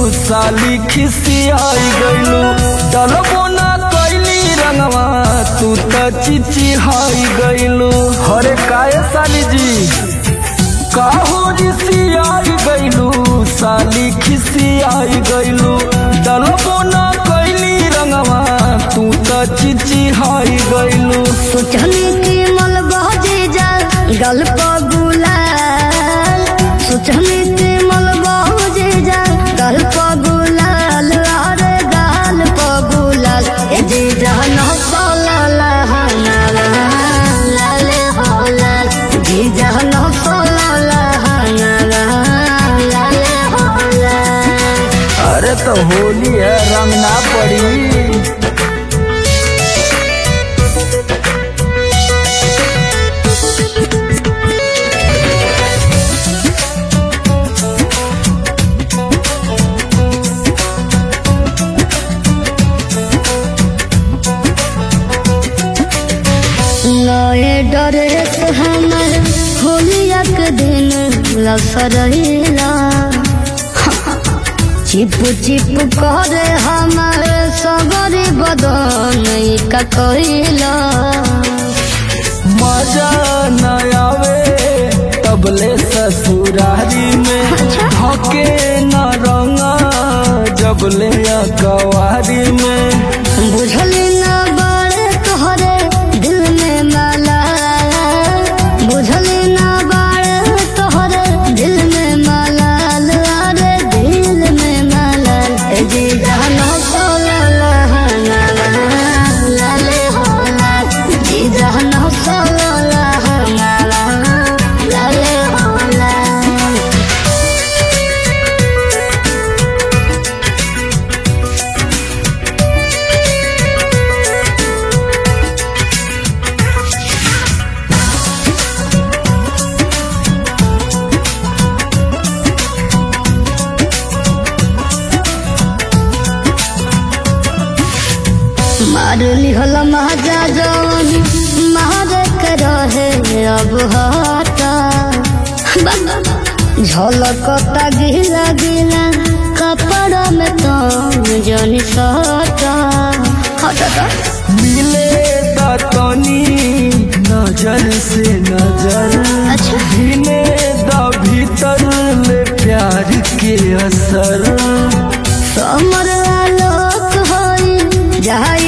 साली खिसियाई गइलू डलबो ना कैली रंगवा तू त चिचिहाई गइलू हरे काहे साली जी काहो रिसियाई गइलू साली खिसियाई गइलू डलबो ना कैली रंगवा तू त चिचिहाई गइलू सोचनी की मल बहजे जा गल पर गुलाल सोचनी की मल बहजे जा गल पर गुलाल अरे गाल पर गुलाल ए जी जहन सोला लहना लाले हो लाल जी जहन सोला लहना लाले हो लाल अरे तो होली है रंग ना पड़ी नए डरे से हमर होलिया के दिन लसरैला चिप चिप करे हमर सगरी बदन का कहिला मजा न आवे तबले ससुरारी में हके न रंगा जबले कवारी में बुझली ना बारे तोहरे दिल में माला बुझली ना बारे तोहरे दिल में माला अरे दिल में माला ए जी जानो सोला लहना लाले हो लाल जी जानो सोला लहना लाले हो लाल मार लिहल महाजा जवन मार के रहे अब हटा झलकता गिला गिला कपड़ा में तो जनी सटा हटा मिले तनी नजर से नजर अच्छा। भिने द भीतर ले प्यार के असर समर आलोक होई जहाँ